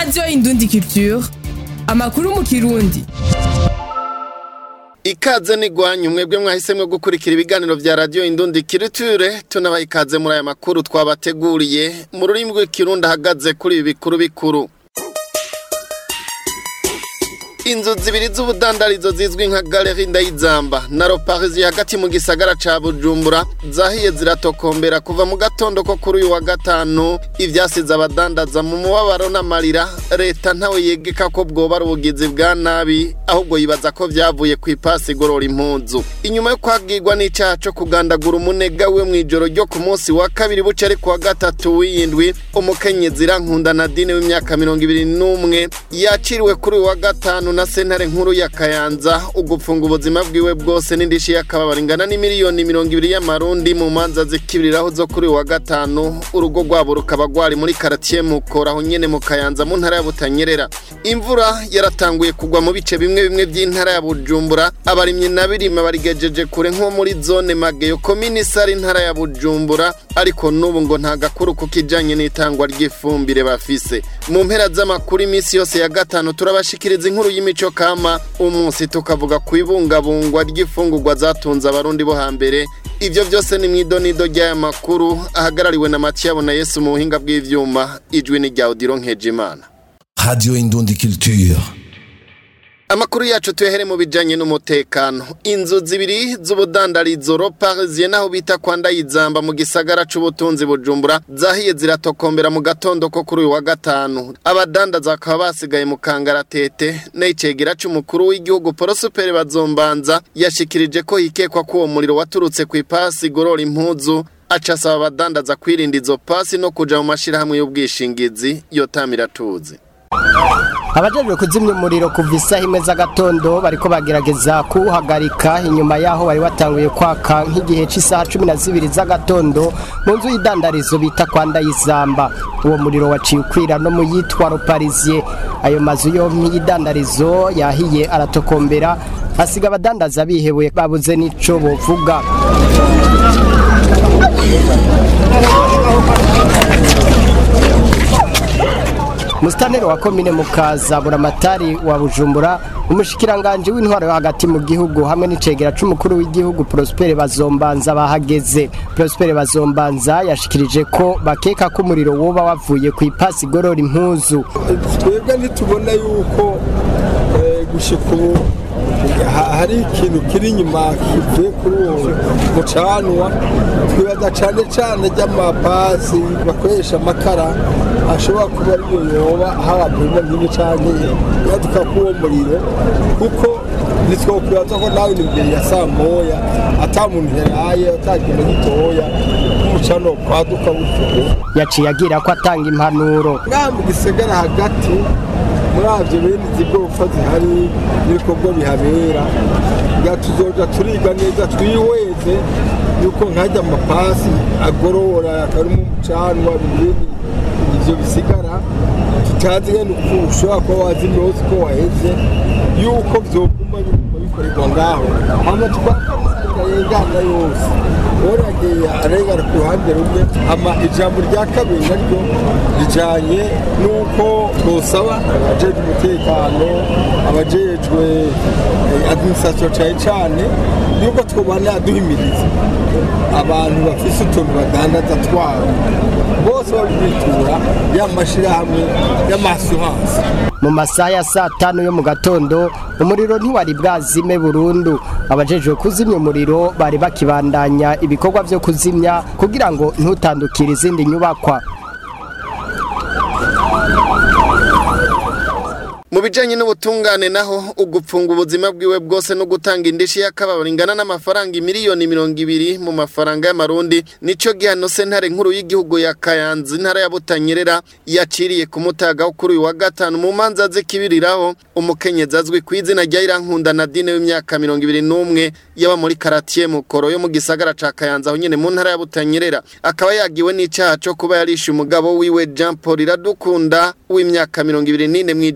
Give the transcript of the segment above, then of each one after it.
radiyo indundi culture amakuru mu kirundi ikaze nigwanyu mwebwe mwahisemwe gukurikira ibiganiro vya radio indundi kiriture tunabaha ikaze muri aya makuru twabateguriye mu rurimi rw'ikirundi ahagaze kuri ibi bikuru bikuru inzu zibiri z'ubudandarizo zizwi nka galeri ndayizamba na roparisi hagati mu gisagara ca bujumbura zahiye ziratokombera kuva mu gatondo ko kuri uyu wa gatanu ivyasize abadandaza mu mubabaro n'amarira leta ntawe yegeka ko bwoba ari ubugizi bwa nabi ahubwo yibaza ko vyavuye ku ipasi igorora impuzu inyuma yo kwagirwa n'icaha co kugandagura umunega we mw'ijoro ryo ku munsi wa kabiri buca ari ku wa gatatu w'iyindwi umukenyezi irankunda nadine w'imyaka mirongo ibiri n'umwe yakiriwe kuri uyu wa gatanu na sentare nkuru ya kayanza ugupfunga ubuzima bwiwe bwose n'indishi y'akababaro ingana n'imiliyoni mirongo ibiri y'amarundi mu manza zikibiriraho zo kuri uyu wa gatanu urugo rwabo rukaba rwari muri karatiye mukora aho nyene mu kayanza mu ntara ya butanyerera imvura yaratanguye kugwa mu bice bimwe bimwe by'intara ya bujumbura abarimyi na birima barigejeje kure nko muri zone mageyo komini sari intara ya bujumbura ariko n'ubu ngo nta gakuru ku kijanye n'itangwa ry'ifumbire bafise mu mpera z'amakuru iminsi yose ya gatanu turabashikiriza inkuru y'imico kama umunsi tukavuga ku ibungabungwa ry'ifungurwa zatunze abarundi bo hambere ivyo vyose ni mw'idonido ry'aya makuru ahagarariwe na matiyabo na yesu mu buhinga bw'ivyuma ijwi ni rya odiro nkejimana Radio Indundi Culture. Amakuru yacu tuyahere mu bijanye n'umutekano. Inzu zibiri z'ubudandarizo Roparisiye naho bita kwa Ndayizamba mu gisagara c'ubutunzi Bujumbura zahiye ziratokombera mu gatondo ko kuri uyu wa gatanu. Abadandaza bakaba basigaye mu kangaratete n'icegera c'umukuru w'igihugu Prosper Bazombanza yashikirije ko hikekwa ko uwo muriro waturutse ku ipasi igorora impuzu aca asaba abadandaza kwirinda izo pasi no kuja mu mashirahamwe y'ubwishingizi yotamira tuzi. abajejwe kuzimya umuriro kuva isaha imwe z'agatondo bariko bagerageza kuwuhagarika inyuma yaho bari batanguye kwaka nk'igihe cy'isaha cumi na zibiri z'agatondo mu nzu y'idandarizo bita kwa ndayizamba uwo muriro waciye ukwira no mu yitwa roparisiye ayo mazu yompi y'idandarizo yahiye aratokombera asiga abadandaza bihebuye babuze n'ico bovuga Mustaneri wa komine mukaza buramatari wa Bujumbura umushikiranganje w'intwaro yo hagati mu gihugu hamwe n'icegera c'umukuru w'igihugu Prosper Bazombanza bahageze Prosper Bazombanza yashikirije ko bakeka ko umuriro woba wavuye ku ipasi igorora impuzu twebwe ntitubona yuko eh, gushika ubu ha- hari ikintu kiri inyuma kivuye kuri uwo mucanwa twibaza cane cane ry'amapasi bakoresha amakara ashobora kuba ariyo yoba habapima nk'ibi canke yaduka k'uwo muriro kuko ntitwokwibaza ko nawe ni imbere ya saa moya ata muntu yaraye ata kintu gitoya nk'umucano kwaduka butuku yaciye agira ko atanga impanuro ngaha mu gisagara hagati muri avyo bene izi gorofa zihari n'ibikorwa bihabera nga tuzoja turiga neza twihweze yuko nkajya amapasi agorora akarimo umucanwa bibindi ivyo bisigara tutazi ngene uko ushobora kuba wazimye hose uko waheze yuko vyoguma biguma bikorerwa ngaho hama tukakarengana yose oragiye arengana ku ruhande rumwe hama ijambo rya kabiri naryo rijanye n'uko twosaba abajejwe umutekano abajejwe eh, administration cane cane yuko twobana duhimiriza abantu bafise utuntu badandaza twabo bose babitura ya mashirahamwe y'amasuhansi mu masaha ya saa tanu yo mu gatondo umuriro ntiwari bwazime burundu abajejwe kuzimya umuriro bari bakibandanya ibikorwa vyo kuzimya kugira ngo ntutandukire izindi nyubakwa mu bijanye n'ubutungane naho ugupfunga ubuzima bwiwe bwose no gutanga indishi y'akababaro ingana n'amafaranga miliyoni mirongo ibiri mu mafaranga y'amarundi nico gihano sentare nkuru y'igihugu ya kayanza intara ya butanyerera yaciriye ku mutaga wo kuri uyu wa gatanu mu manza zikibiriraho umukenyezi azwi ku izina rya irankunda nadine w'imyaka mirongo ibiri n'umwe yaba muri karatiye mukoro yo mu gisagara ca kayanza aho nyene mu ntara ya butanyerera akaba yagiwe n'icaha co kuba yarishe umugabo wiwe jean paul iradukunda w'imyaka mirongo ibiri n'ine mw'ijoro ryo ku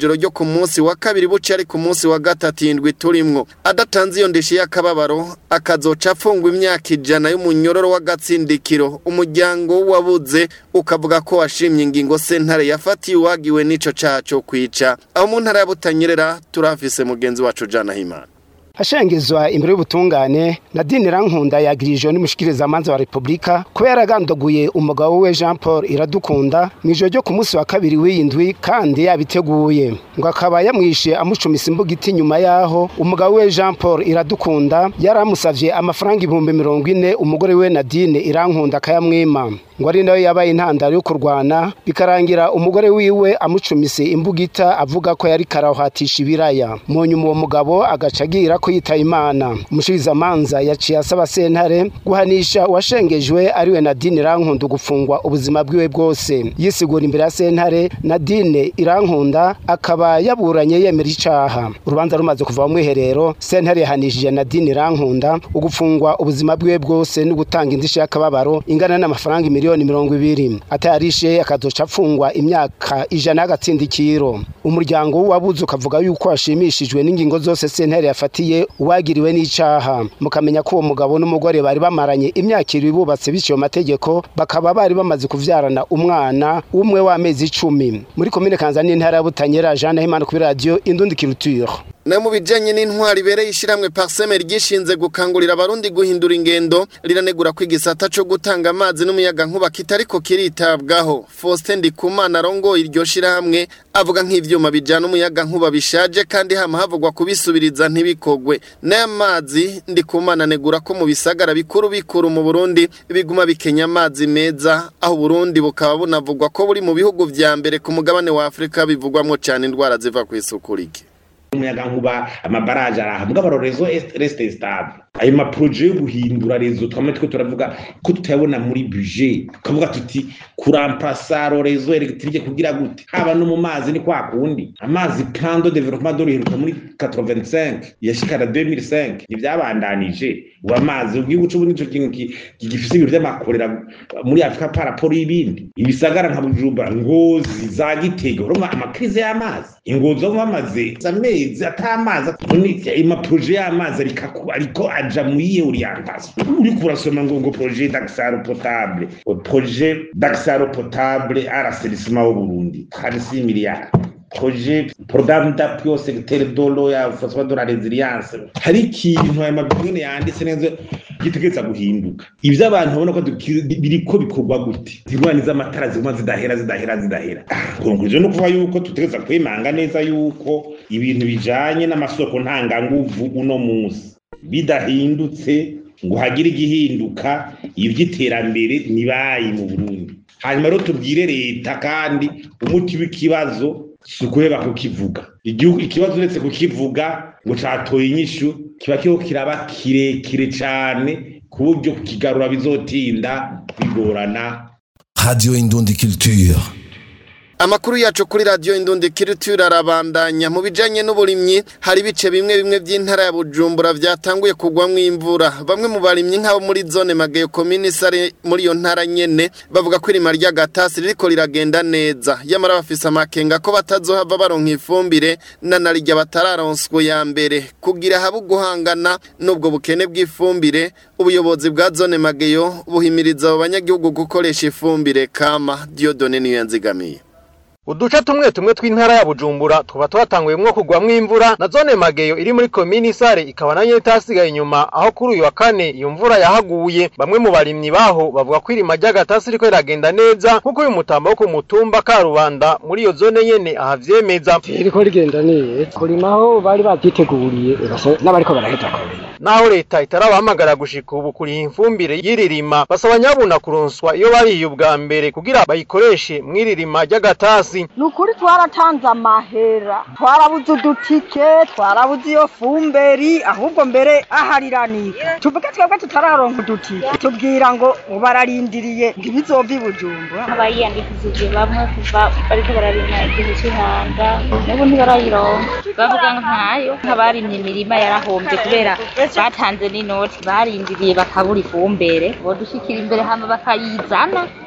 ku munsi wa kabiri buce ari ku munsi wa gatatu indwi turimwo adatanze iyo ndishi y'akababaro akazoca afungwa imyaka ijana y'umunyororo w'agatsindikiro umuryango wabuze ukavuga ko washimye ingingo sentare yafatiye uwagiwe n'ico caha co kwica aho mu ntara ya Butanyerera turafise mugenzi wacu Jana Himana hashengezwa imbere y'ubutungane nadine rankunda yagirijwe n'umushikirizamanza wa repubulika kuba yaragandaguye umugabo we jean paul iradukunda mu ijoro ryo ku munsi wa kabiri w'iyindwi kandi yabiteguye ngo akaba yamwishe amucumisa imbugiti nyuma yaho umugabo we jean paul iradukunda yari amusavye amafaranga ibihumbi mirongo ine umugore we nadine irankunda akayamwima ngo ari nayo yabaye intandaro yo kurwana bikarangira umugore wiwe amucumise imbugita avuga ko yari karahatisha ibiraya mu nyuma uwo mugabo agaca agira ko yitaye imana umushirizamanza yaciye asaba sentare guhanisha uwashengejwe ariwe nadine irankunda gufungwa ubuzima bwiwe bwose yisigura imbere ya sentare nadine irankunda akaba yaburanye yemera icaha urubanza rumaze kuva mu mwiherero sentare yahanishije nadine irankunda ugufungwa ubuzima bwiwe bwose no gutanga indishyi y'akababaro ingana n'amafaranga miliyoni mirongo ibiri atayarishe akazoca apfungwa imyaka ijana y'agatsindikiro umuryango w'uwabuze ukavuga yuko washimishijwe n'ingingo zose sentare yafatiye uwagiriwe n'icaha mukamenya ko uwo mugabo n'umugore bari bamaranye imyaka ibiri bubatse bityo mategeko bakaba bari bamaze kuvyarana umwana umwe w'amezi icumi muri komine kanza n'intara ya butanyera jean nahimana kuri radiyo indundi culture na mu bijanye n'intwari ibereye ishiramwe parseme ryishinze gukangurira abarundi guhindura ingendo riranegura ko igisata co gutanga amazi n'umuyaga nkuba kitariko kiritabwaho Faustin Ndikumana arongoye iryo shirahamwe avuga nk'ivyuma bijana umuyaga nkuba bishaje kandi hama havugwa kubisubiriza ntibikogwe n'aya mazi Ndikumana anegura ko mu bisagara bikuru bikuru mu Burundi biguma bikenya amazi meza aho Burundi bukaba bunavugwa ko buri mu bihugu vya mbere ku mugabane wa Afrika bivugwamwo cane indwara ziva kw'isuku rike umuyaga nkuba amabaraje araha mugabo rezo reste stable ayo maproje yo guhindura rezo twamwe twe turavuga ko tutayabona muri budget tukavuga tuti kuramplasa rezo electrique kugira gute haba no mu mazi ni kwa kundi amazi plan de développement de riheruka muri 85 yashikara 2005 nivyabandanije ubu amazi ubwibuco c'ubu nico kintu gifise ibintu vy'amakorera muri Afrika par rapport y'ibindi ibisagara nka Bujumbura ngozi za Gitega urumva amakrize y'amazi ingozi zo bamaze amezi atamazi amaproje y'amazi ariko aja muri iyo orientation uriko urasoma ngo ngo projet d'accès potable projet d'accès potable à l'assainissement au Burundi 36 milliards projet programme d'appui au secteur de l'eau ya façon de la résilience hari ikintu aya mabwiriza yanditse neza gitegereza guhinduka ivyo abantu babona ko biriko bikorwa gute zirwani z'amatara ziguma zidahera zidahera zidahera konklusion no kuvuga yuko tutegereza kwimanga neza yuko ibintu bijanye n'amasoko ntanganguvu uno munsi bidahindutse ngo hagire igihinduka ivy'iterambere nibayi mu Burundi hanyuma rero tubwire leta kandi umuti w'ikibazo si ukuheba kukivuga igihugu ikibazo uretse kukivuga ngo catoye inyishu kiba kiriho kiraba kirekire cane ku buryo kukigarura bizotinda bigorana Radio Indundi Culture. Amakuru yacu kuri radio Indundi Culture arabandanya mu bijanye n'uburimyi hari bice bimwe bimwe by'intara ya Bujumbura vyatanguye kugwamwo imvura bamwe mu barimyi nk'abo muri zone Magayo commune sare muri iyo ntara nyene bavuga ko irima rya gatasi ririko riragenda neza yamara bafise amakenga ko batazohava baronka ifumbire na narijya batararonswe ya mbere kugira habe guhangana n'ubwo bukene bw'ifumbire ubuyobozi bwa zone Magayo buhimiriza abo banyagihugu gukoresha ifumbire kama Diodone niyo yanzigamiye uduce tumwe tumwe tw'intara ya bujumbura tuba twatanguyemwo kugwamwo imvura na zone mageyo iri muri komini sare ikaba nayo itasigaye inyuma aho kuri uyu wa kane iyo mvura yahaguye bamwe mu barimyi baho bavuga ko irima ry'agatasi riko riragenda neza nk'uko uyu mutambo wo ku mutumba karubanda muri iyo zone nyene ahavyemeza riko rigenda neza kurima aho bari bavyiteguriye n'abariko baraheza kurima naho leta itarabahamagara gushika ubu kuriha imfumbire y'iririma basaba nyabuna kuronswa iyo bariye ubwa mbere kugira bayikoreshe mw'iririma ry'agatasi ni ukuri twaratanze amahera twarabuze udutike twarabuze iyo fumberi ahubwo mbere ahariranika tuvuge twebwe tutararonka udutike tubwira ngo bararindiriye ngo ibizova i bujumbura abayiyandikishije bamwe kuva bariko bararima igihe c'ihanga n'ubu ntibarayironka bavuga nkayo nk'abarimye imirima yarahombye kubera batanze n'inoti barindiriye bakabura ifumbere bodushikira imbere hama bakayizana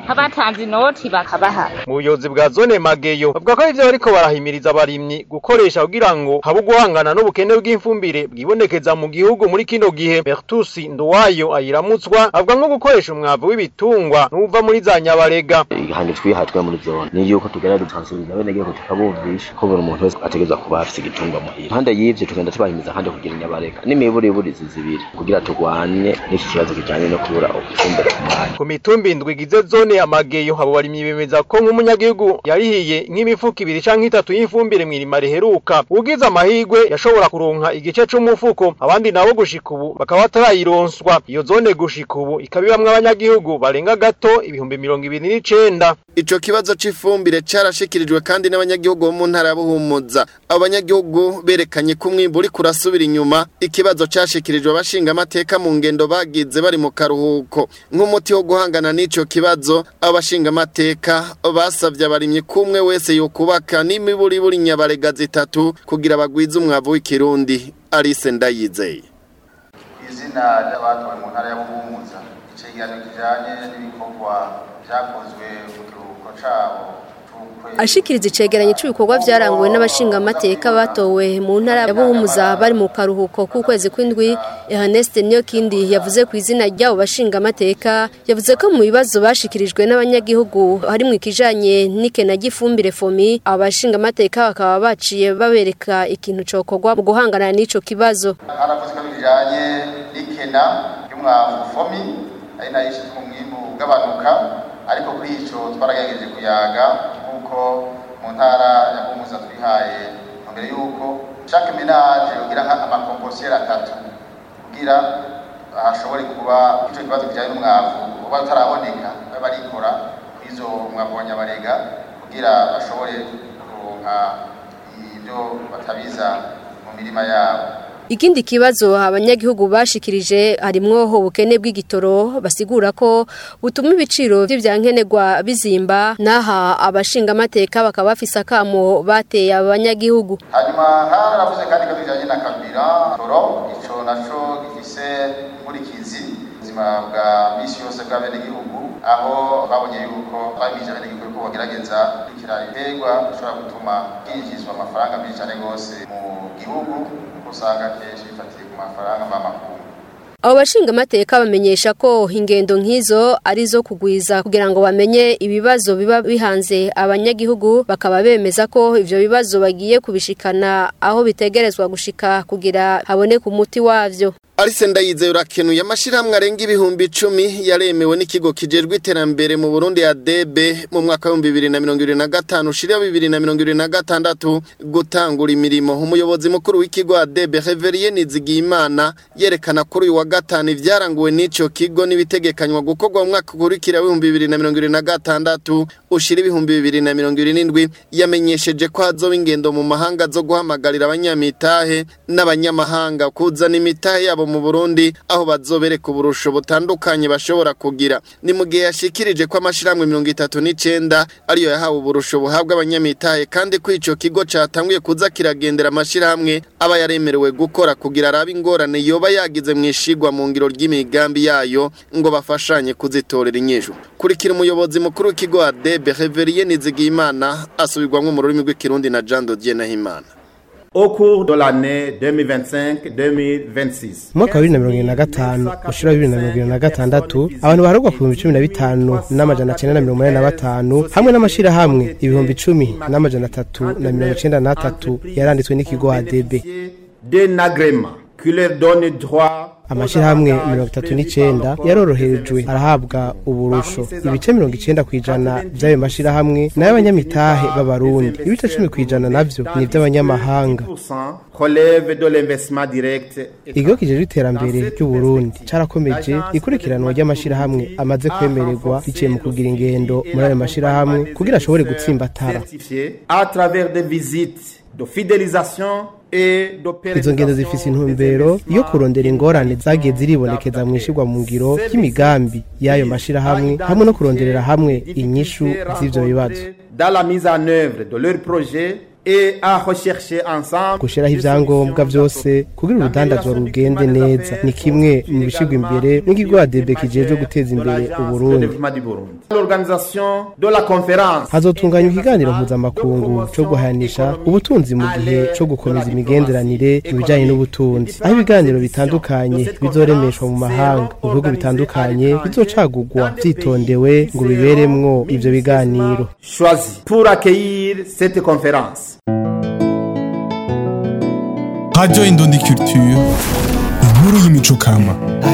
nk'abatanze inoti bakabaha mu buyobozi bwa zone mageyo bavuga ko ivyo bariko barahimiriza abarimyi gukoresha kugira ngo habe guhangana n'ubukene bw'ifumbire bwibonekeza mu gihugu muri kino gihe Bertus Nduwayo ayiramutswa avuga nko gukoresha umwavu w'ibitungwa n'uva muri za nyabarega ihanje twihatwe muri zone ni yuko tugerageza gusansibiliza abenegihugu tukabumvisha ko buri muntu wese ategerezwa kuba afise igitungwa muhira impande y'ivyo tugenda tubahimiza kandi kugira inyabarega n'imiburiburizi zibiri kugira turwanye n'iki kibazo kijanye no kubura ubufumbire ku mwanya ku mitumba indwi igize zone ya mageyo abo barimyi bemeza ko nk'umunyagihugu yarihiye nk'imifuko ibiri canke itatu y'ifumbire mw'irima riheruka ugize amahigwe yashobora kuronka igice c'umufuko abandi nabo gushika ubu bakaba batarayironswa iyo zone gushika ubu ikaba ibamwo abanyagihugu barenga gato ibihumbi mirongo ibiri n'icenda Ico kibazo c'ifumbire carashikirijwe kandi n'abanyagihugu bo mu ntara ya Buhumuza. Abo banyagihugu berekanye ko umwimbu uri kurasubira inyuma. Ikibazo cashikirijwe abashinga amateka mu ngendo bagize bari mu karuhuko. Nk'umuti wo guhangana n'ico kibazo, abashinga amateka basavye abarimyi kumwe wese yokubaka n'imiburiburi nyabarega zitatu kugira bagwize umwavu w'ikirundi. Alice Ndayizeye. izina ry'abatowe mu ntara ya Buhumuza icegeranyo kijanye n'ibikorwa vyakozwe mu kiruhuko cabo ashikiriza icegeranyo cy'ibikorwa byaranguwe n'abashinga amateka batowe mu ntara ya Buhumuza bari mu karuhuko k'ukwezi kw'indwi Ernest Niyokindi yavuze ku izina ry'abo bashinga amateka yavuze ko mu bibazo bashikirijwe n'abanyagihugu harimo ikijanye n'ikena ry'ifumbire fomi abo bashinga amateka bakaba baciye babereka ikintu cokorwa mu guhangana n'ico kibazo haravuze ko bijanye n'ikena ry'umwavu fomi ari nayo ishitse mu mwimbu ugabanuka ariko kuri ico twaragerageje kuyaga nk'uko mu ntara ya Buhumuza twihaye mbere y'uko chaque ménage yogira amakomposiyeri atatu kugira hashobore kuba ico kibazo kijanye n'umwavu uba utaraboneka babe barikora kw'izo mwavu wa nyabarega kugira bashobore kuronka ibyo batabiza mu mirima yabo Ikindi kibazo abanyagihugu bashikirije harimwo ubukene bw'igitoro basigura ko butuma ibiciro vy'ivyankenerwa bizimba naha abashinga amateka bakaba bafise akamo bateye abanyagihugu hanyuma haravuze kandi ko bijanye na kabira toro ico naco gifise inkurikizi ubuzima bwa misi yose bw'abenegihugu aho babonye yuko bamije abenegihugu ko bagerageza kurikira ibiterwa bishobora gutuma hinjizwa amafaranga menshi cane gose mu gihugu usanga kenshi bifatiye ku mafaranga mvamakungu Abo bashinga amateka bamenyesha ko ingendo nk'izo ari zo kugwiza kugira ngo bamenye ibibazo biba bihanze abanyagihugu bakaba bemeza ko ivyo bibazo bagiye kubishikana aho bitegerezwa gushika kugira haboneke umuti wavyo Alice Ndayizeye urakenuye amashirahamwe arenga ibihumbi icumi yaremewe n'ikigo kijejwe iterambere mu Burundi ya DB mu mwaka wa 2025 ushira 2026 gutangura imirimo umuyobozi mukuru w'ikigo ya DB Reverien Nizigimana yerekana kuri uyu wa gatanu ivyaranguwe n'ico kigo nibitegekanywa gukorwa mu mwaka ukurikira wa 2026 ushira 2027 yamenyesheje ko hazoba ingendo mu mahanga zo guhamagarira abanyamitahe n'abanyamahanga kuzana imitahe yabo mu Burundi aho bazobereka uburusho butandukanye bashobora kugira ni mu gihe yashikirije ko amashirahamwe 39 ariyo yahawe uburusho buhabwa abanyamitahe kandi ko ico kigo catanguye kuza kiragendera amashirahamwe aba yaremerewe gukora kugira arabe ingorane yoba yagize mwishigwa mu ngiro ry'imigambi yayo ngo bafashanye kuzitorera inyishu kurikira umuyobozi mukuru w'ikigo ADB Reverien Nizigimana asubirwamwo mu rurimi rw'ikirundi na Jean Dodier Nahimana au cours de l'année 2025-2026. Mwaka wa 2025 ushira 2026 abantu baharugwa ku 2015 n'amajana 985 hamwe n'amashira hamwe ibihumbi 10 n'amajana 393 yaranditswe n'ikigo ADB. D'un agrément qui leur donne droit amashirahamwe mirongo itatu n'icenda yaroroherejwe arahabwa uburusho ibice mirongo icenda kw'ijana vy'ayo mashirahamwe nayo abanyamitahe b'abarundi ibice cumi kw'ijana navyo ni ivy'abanyamahanga relève de l'investissement direct ikigo kijejwe iterambere ry'uburundi carakomeje ikurikiranwa ry'amashirahamwe amaze kwemererwa biciye mu kugira ingendo muri ayo mashirahamwe kugira ashobore gutsimbatara à travers des visites de fidélisation izo ngendo zifise intumbero yo kurondera ingorane zagiye ziribonekeza mu ishirwa mu ngiro ry'imigambi y'ayo mashirahamwe hamwe no kuronderera hamwe inyishu z'ivyo bibazo dans la mise en œuvre de leur projet et à rechercher ensemble gushiraho ivyangombwa vyose kugira urudandazwa rugende neza ni kimwe mu bishigwa imbere n'ikigo ADB kijejwe guteza imbere Uburundi l'organisation de la conférence hazotunganywa ikiganiro mpuzamakungu co guhanisha ubutunzi mu gihe co gukomeza imigenderanire mu bijanye n'ubutunzi aho ibiganiro bitandukanye bizoremeshwa mu mahanga mu bihugu bitandukanye bizocagurwa vyitondewe ngo biberemwo ivyo biganiro choisi pour accueillir cette conférence Radio Indundi Culture, inkuru y'imico kama.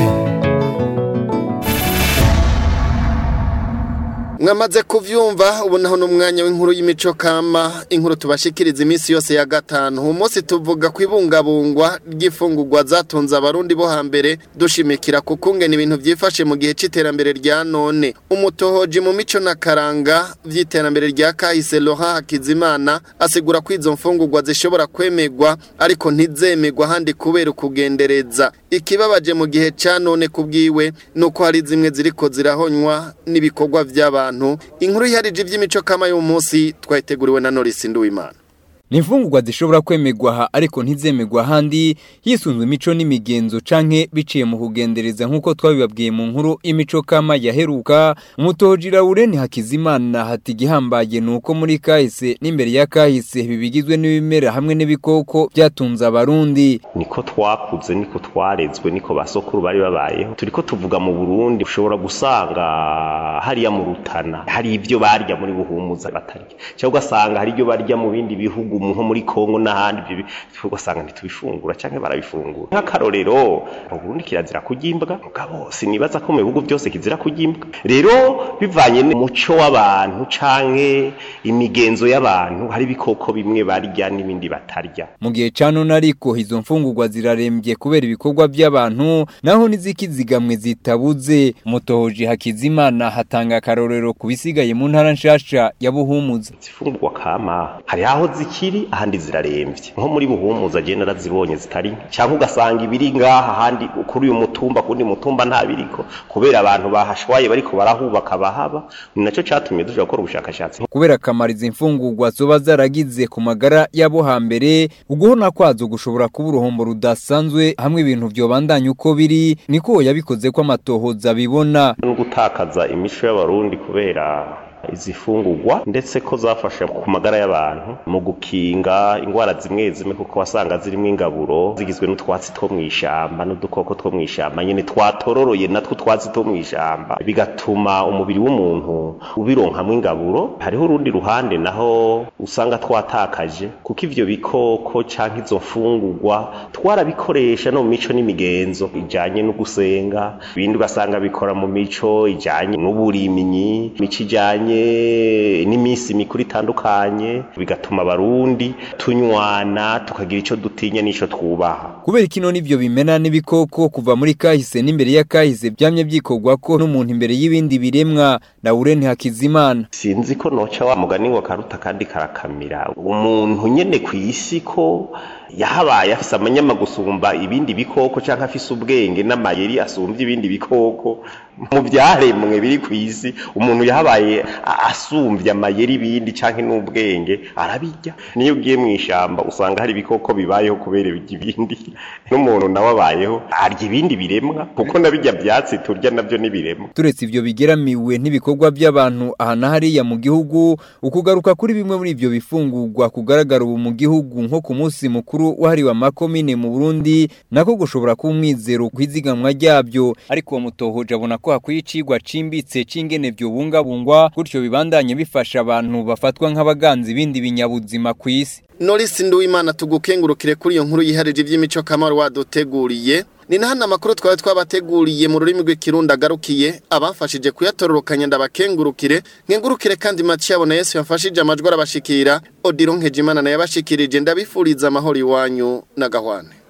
mwamaze kuvyumva ubu naho n'umwanya w'inkuru y'imico kama inkuru tubashikiriza iminsi yose ya gatanu uwo munsi tuvuga ku ibungabungwa ry'ifungurwa zatunze abarundi bo hambere dushimikira ku kungena ibintu byifashe mu gihe c'iterambere rya none umutohoji mu mico na karanga vy'iterambere rya kahise Laurent Hakizimana asigura ko izo mfungurwa zishobora kwemegwa ariko ntizemegwa handi kubera ukugendereza ikibabaje mu gihe ca none kubwiwe nuko hari zimwe ziriko zirahonywa n'ibikorwa vy'abantu inkuru iharije iby'imico kama y'uyu munsi twayiteguriwe na Norris Nduwimana ni imfungurwa zishobora kwemegwa aha ariko ntizemegwa ahandi hisunzwe imico n'imigenzo canke biciye mu kugendereza nk'uko twabibabwiye mu nkuru imico kama yaheruka umutoji Laurent Hakizimana hati igihambaye ni uko muri kahise n'imbere ya kahise bibigizwe n'ibimera hamwe n'ibikoko byatunze abarundi niko twakuze niko twarezwe niko basokuru bari babayeho turiko tuvuga mu Burundi ushobora gusanga hariya mu Rutana hari ibyo barya muri buhumuza batarya cyangwa ugasanga hari ibyo barya mu bindi bihugu nko muri Kongo n'ahandi ibyo ugasanga ntitubifungura cyangwa barabifungura nk'akarorero mu Burundi kirazira kugimbwa mugabo sinibaza ko mu bihugu byose kizira kugimbwa rero bivanye n'umuco w'abantu canke imigenzo y'abantu hari ibikoko bimwe barya n'ibindi batarya mu gihe ca none ariko izo mfungurwa zirarembye kubera ibikorwa by'abantu naho n'izikizigamwe zitabuze umutohoji Hakizimana hatanga akarorero ku bisigaye mu ntara nshasha ya Buhumuza zifungurwa kama hari aho zikiri ahandi zirarembye nko muri buhumuza je narazibonye zitari cyangwa ugasanga ibiri ngaha ahandi kuri uyu mutumba kundi mutumba nta biriko kubera abantu bahashwaye bariko barahubaka bahaba ni naco catumye duja gukora ubushakashatsi kubera akamaro izi mfungurwa zoba zaragize ku magara y'abo hambere uguhona kwazo gushobora kuba uruhombo rudasanzwe hamwe ibintu vyobandanya uko biri niko yabikoze ko amatohoza bibona no gutakaza imico y'abarundi kubera izi fungurwa ndetse ko zafasha ku magara y'abantu mu gukinga indwara zimwe zimwe kuko wasanga zirimo ingaburo zigizwe n'utwatsi two mu ishamba n'udukoko two mu ishamba nyine twatororoye natwo twatsi two mu ishamba bigatuma umubiri w'umuntu ubironkamwo ingaburo hariho urundi ruhande naho usanga twatakaje kuko ivyo bikoko canke izo mfungurwa twarabikoresha no mu mico n'imigenzo ijanye no gusenga ibindi ugasanga bikora mu mico ijanye n'uburimyi mico ijanye n'iminsi mikuru itandukanye bigatuma abarundi tunywana tukagira ico dutinya n'ico twubaha kubera kino nivyo bimena n'ibikoko kuva muri kahise n'imbere ya kahise byamye byikorwa ko n'umuntu imbere y'ibindi biremwa Laurent Hakizimana sinzi ko noca wa mugani ngo karuta kandi karakamira umuntu nyene kw'isi ko yahabaye afise amanyama gusumba ibindi bikoko canke afise ubwenge n'amayeri asumbye ibindi bikoko mu byaremwe biri ku isi umuntu yahabaye asumbye amayeri ibindi canke n'ubwenge arabijya niyo ugiye mu ishamba usanga hari ibikoko bibayeho kubera ibindi n'umuntu nawe abayeho arya ibindi biremwa kuko nabijya byatsi turya nabyo n'ibiremwa turetse ivyo bigeramiwe n'ibikorwa by'abantu aha na hariya mu gihugu ukugaruka kuri bimwe muri ivyo bifungurwa kugaragara ubu mu gihugu nko ku munsi mukuru wahariwe amakomine mu Burundi nako gushobora kuba umwizero kwizigamwa ryabyo ariko uwo mutohoje abona ko hakwiye icigwa cimbitse c'ingene vyobungabungwa gutyo bibandanye bifasha abantu bafatwa nk'abaganzi ibindi binyabuzima ku isi Norris Nduwimana tugukengurukire kuri iyo nkuru yiharije iby'imico kamaro waduteguriye ni na hano amakuru twari twabateguriye mu rurimi rw'ikirundi agarukiye abafashije kuyatororokanya ndabakengurukire nkengurukire kandi Matiyabona Yesu yafashije amajwi arabashikira Odilon Nkejimana naye abashikirije ndabifuriza amahoro iwanyu na gahwane